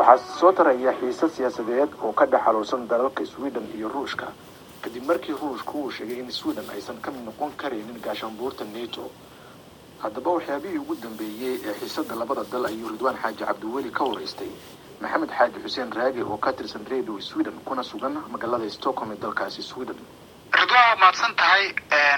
waxaa soo taraya xiise siyaasadeed oo ka dhex xaluulsan dalalka sweden iyo ruushka kadib markii ruushku uu sheegay in sweden aysan ka mid noqon karaynin gaashaanbuurta nato haddaba waxyaabihii ugu dambeeyey ee xiisada labada dal ayuu ridwaan xaaji cabdiweli ka waraystay maxamed xaaji xuseen raage oo ka tirsan radio sweden kuna sugan magaalada stockholm ee dalkaasi sweden ridwaan waa mahadsan tahay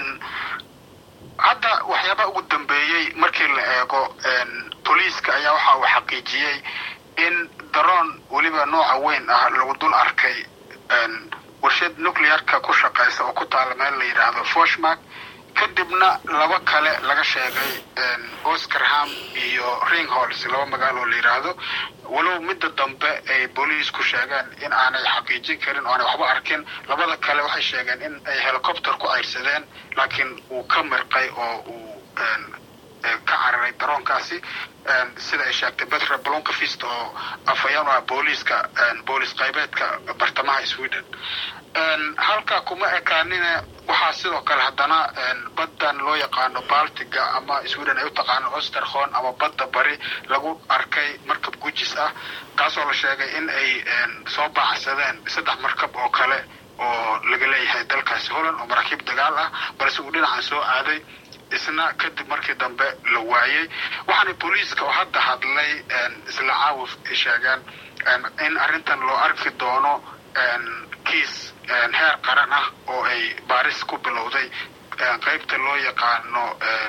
hadda waxyaabaa ugu dambeeyey markii la eego booliiska ayaa waxa uu xaqiijiyey in daroon weliba nooca weyn ah lagu dul arkay warshad nuclearka ku shaqaysa oo ku taala meel la yidhaahdo foshmark kadibna laba kale laga sheegay oscarham iyo ringhols laba magaalo oo la yidhaahdo walow midda dambe ay booliisku sheegeen in aanay xaqiijin karin oo aanay waxba arkin labada kale waxay sheegeen in ay helicopter ku ceyrsadeen laakiin uu ka mirqay oo uu ka cararay daroonkaasi sida ay sheegtay betra blonkafist oo afhayeen u ah booliiska booliis qaybeedka bartamaha sweden halka kuma ekaanina waxaa sidoo kale haddana baddan loo yaqaano baltiga ama sweden ay u taqaano osterhon ama badda bari lagu arkay markab gujis ah kaasoo la sheegay in ay soo baacsadeen saddex markab oo kale oo laga leeyahay dalkaasi holland oo maraakiib dagaal ah balse uu dhinacan soo aaday isna kadib markii dambe la waayey waxaana booliiska oo hadda hadlay isla caawif sheegeen in arrintan loo arki doono kiis heer qaran ah oo ay baaris ku bilowday qaybta loo yaqaano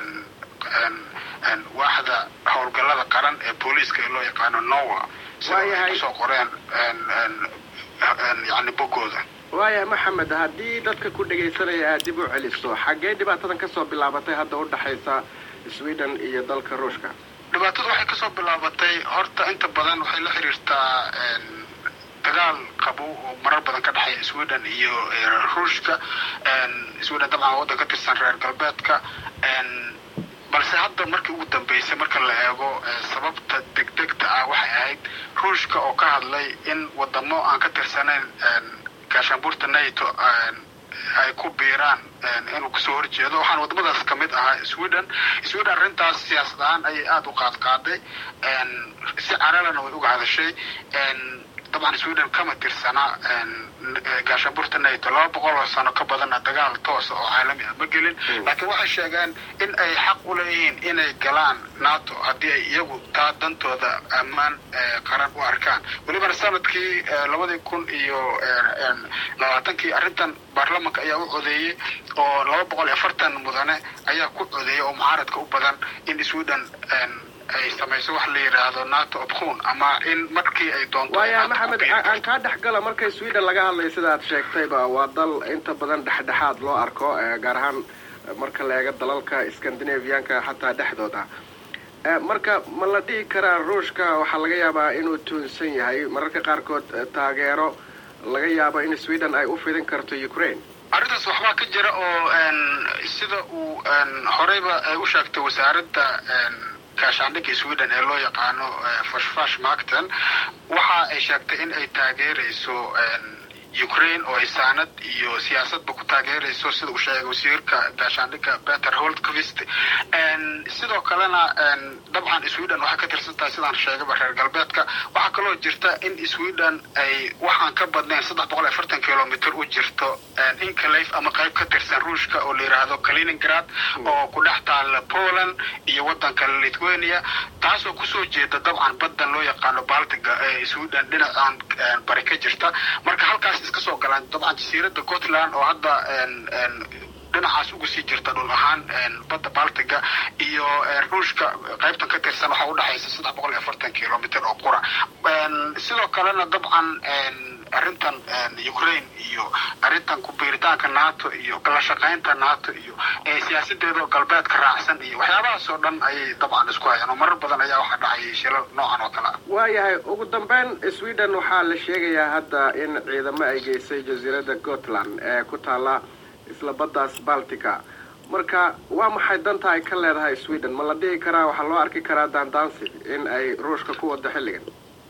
waaxda howlgallada qaran ee booliiska ee loo yaqaano nowa sida ay kusoo qoreen yani boggooda waaya maxamed haddii dadka ku dhegaysanaya aad dib u celiso xaggee dhibaatadan kasoo bilaabatay hadda u dhexaysa sweden iyo dalka ruushka dhibaatadu waxay kasoo bilaabatay horta inta badan waxay la xiriirtaa dagaal qabo oo marar badan ka dhexeeya sweden iyo ruushka sweden dabcan waddan ka tirsan reer galbeedka balse hadda markii ugu dambeysay marka la eego sababta degdegta ah waxay ahayd ruushka oo ka hadlay in wadamo aan ka tirsanayn gaashaanbuurta nato ay ku biiraan inuu kasoo horjeedo waxaana wadamadaas kamid ahaa sweden sweden arrintaas siyaasad ahaan ayay aada u qaadqaaday si caralana way uga hadashay dabcan sweden kama tirsana gaashaanbuurta nato laba boqol oo sano ka badana dagaal toosa oo caalami ah ma gelin laakiin waxay sheegeen in ay xaq u leeyihiin inay galaan nato haddii ay iyagu taa dantooda ammaan qaran u arkaan welibana sanadkii labadii kun iyo labaatankii arrintan baarlamanka ayaa u codeeyey oo laba boqol iyo afartan mudane ayaa ku codeeyay oo mucaaradka u badan in sweden ay samayso wax la yidhaahdo nato opkhun ama in markii ay doonto waaya maxamed aan kaa dhex gala markay sweden laga hadlayo sida aad sheegtayba waa dal inta badan dhexdhexaad loo arko gaar ahaan marka la eego dalalka scandinavianka xataa dhexdooda marka ma la dhihi karaa ruushka waxaa laga yaabaa inuu tuunsan yahay mararka qaarkood taageero laga yaabo in sweden ay u fidin karto ukraine arrintaas waxbaa ka jira oo sida uu horeyba ay u sheegtay wasaaradda gaashaandhigga sweden ee loo yaqaano fashfash macton waxa ay sheegtay in ay taageerayso ukraine oo ay saanad iyo siyaasadba ku taageerayso sida uu sheegay wasiirka gaashaandhigga peter holtkvist sidoo kalena dabcan sweden waxay ka tirsan tahay sidaan sheegayba reer galbeedka waxaa kaloo jirta in sweden ay waxaan ka badnayn saddex boqol iyo afartan kilomitr u jirto incalaf ama qayb ka tirsan ruushka oo la yidhaahdo kaliningrad oo ku dhex taala poland iyo waddanka lithuania taasoo kusoo jeeda dabcan baddan loo yaqaano baltiga ee sweden dhinacan bari ka jirta marka halkaas iska soo galaan dabcan jasiiradda scotland oo hadda dhinacaas uga sii jirta dhul ahaan badda baltiga iyo ruushka qaybtan ka tirsan waxaa udhexaysa saddex boqol iyo afartan kilomitr oo qura sidoo kalena dabcan arrintan ukraine iyo arrintan ku-biiritaanka nato iyo kala shaqaynta nato iyo siyaasadeeda galbeedka raacsan iyo waxyaabahaas oo dhan ayay dabcan isku hayaan oo marar badan ayaa waxaa dhacayay shilal noocan oo kale ah waayahay ugu dambeyn sweden waxaa la sheegayaa hadda in ciidamo ay geysay jasiiradda scotland ee ku taala isla baddaas baltica marka waa maxay danta ay ka leedahay sweden ma la dhihi karaa waxaa loo arki karaa daandaansi in ay ruushka ku wado xilligan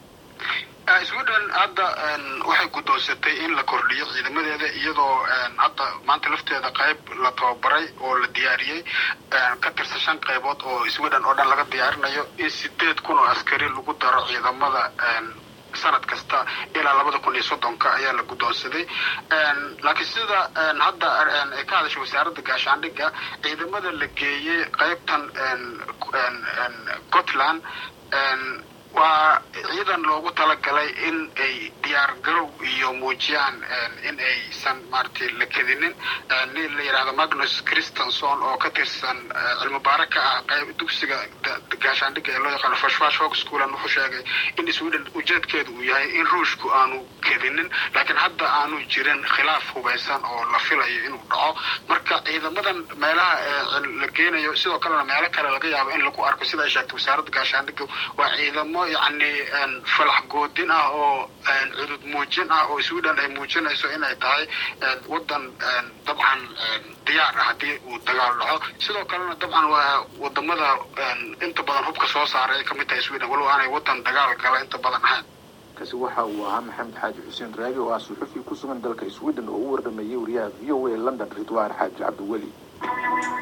sweden hadda waxay guddoonsatay in la kordhiyo ciidamadeeda iyadoo hadda maanta lafteeda qayb la tababaray oo la diyaariyey ka tirsan shan qaybood oo sweden oo dhan laga diyaarinayo in sideed kun oo askari lagu daro ciidamada sanad kasta ilaa labada kun iyo soddonka ayaa la guddoonsaday laakiin sida hadda ay ka hadashay wasaaradda gaashaandhigga ciidamada la geeyey qaybtan scotland waa ciidan loogu talagalay in ay diyaar garow iyo muujiyaan in aysan maaragtay la kedinin nin la yidhahdo magnus christenson oo ka tirsan cilmi baare ka ah qayb dugsiga gaashaandhigga ee loo yaqaano fashfash hog schoolan wuxuu sheegay in sweden ujeedkeedu uu yahay in ruushku aanu kedinin laakiin hadda aanu jirin khilaaf hubaysan oo la filayo inuu dhaco marka ciidamadan meelaha la geenayo sidoo kalena meelo kale laga yaabo in lagu arko sida ay sheegtay wasaaradda gaashaandhigga waa ciidamo yacni falax goodin ah oo cudud muujin ah oo sweden ay muujinayso inay tahay waddan dabcan diyaar ah haddii uu dagaal dhaco sidoo kalena dabcan waa wadamada inta badan hubka soo saaray ay kamid tahay sweden walow aanay waddan dagaal gala inta badan ahayn kaasi waxa uu ahaa maxamed xaaji xuseen raagi oo ah suxufi ku sugan dalka sweden oo u warramayay wariyaha v o a london ridwaan xaaji cabdiweli